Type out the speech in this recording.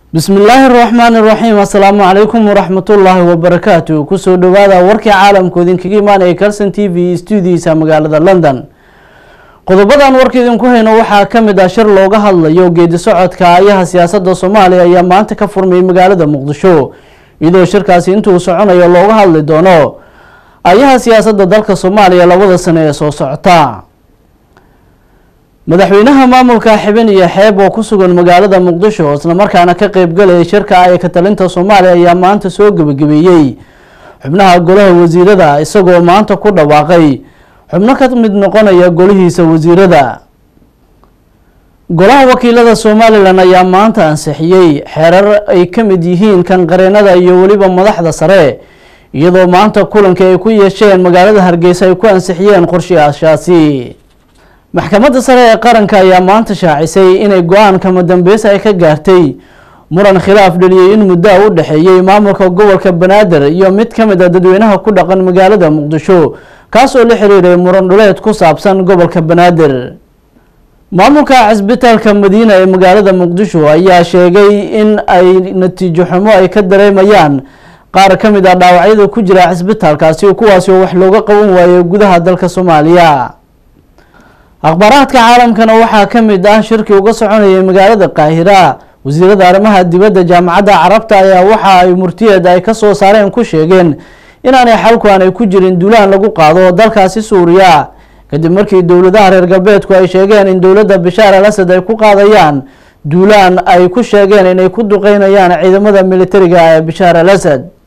bismi illaahi araxmaan iraxiim assalaamu calaykum waraxmatullaahi wabarakaatu kusoo dhawaada warkii caalamku idinkaga imaanaya calson t v stuudiisa magaalada london qodobadan warka idinku hayno waxaa kamid ah shir looga hadlayo geedi socodka ayaha siyaasada soomaaliya ayaa maanta ka furmayay magaalada muqdisho iyadoo shirkaasi intuu soconayo looga hadli doono ayaha siyaasada dalka soomaaliya labada sano ee soo socota madaxweynaha maamulka xibin iyo xeeb oo ku sugan magaalada muqdisho islamarkaana ka qeybgalaya shirka ay ka talinta soomaaliya ayaa maanta soo gebagabeeyey xubnaha golaha wasiirada isagoo maanta ku dhawaaqay xubno ka mid noqonaya golihiisa wasiirada golaha wakiilada somalilan ayaa maanta ansixiyey xeerar ay ka mid yihiin kan qareenada iyo weliba madaxda sare iyadoo maanta kulankii ay ku yeesheen magaalada hargeysa ay ku ansixiyeen qorshayaashaasi maxkamadda sare ee qaranka ayaa maanta shaacisay inay go-aan kama dambeys ay ka gaartay muran khilaaf dhaliyay in muddo a u dhexeeyey maamulka gobolka banaadir iyo mid ka mid a dadweynaha ku dhaqan magaalada muqdisho kaas oo la xiriiray muran dhuleed ku saabsan gobolka banaadir maamulka cisbitaalka madiina ee magaalada muqdisho ayaa sheegay in ay natiijo xumo ay ka dareemayaan qaar ka mid ah dhaawacyada ku jira cisbitaalkaasi kuwaasi oo wax looga qaban waayey gudaha dalka soomaaliya akhbaaraadka caalamkana waxaa ka mid ah shirkii uga soconayay magaalada qaahira wasiirada arrimaha dibadda jaamacadda carabta ayaa waxa ay murtiyeed ay kasoo saareen ku sheegeen inaanay xalku aanay ku jirin duulaan lagu qaado dalkaasi suuriya kadib markii dowladaha reer galbeedku ay sheegeen in dowladda bishaar al asad ay ku qaadayaan duulaan ay ku sheegeen inay ku duqeynayaan ciidamada militariga ee bishaar al asad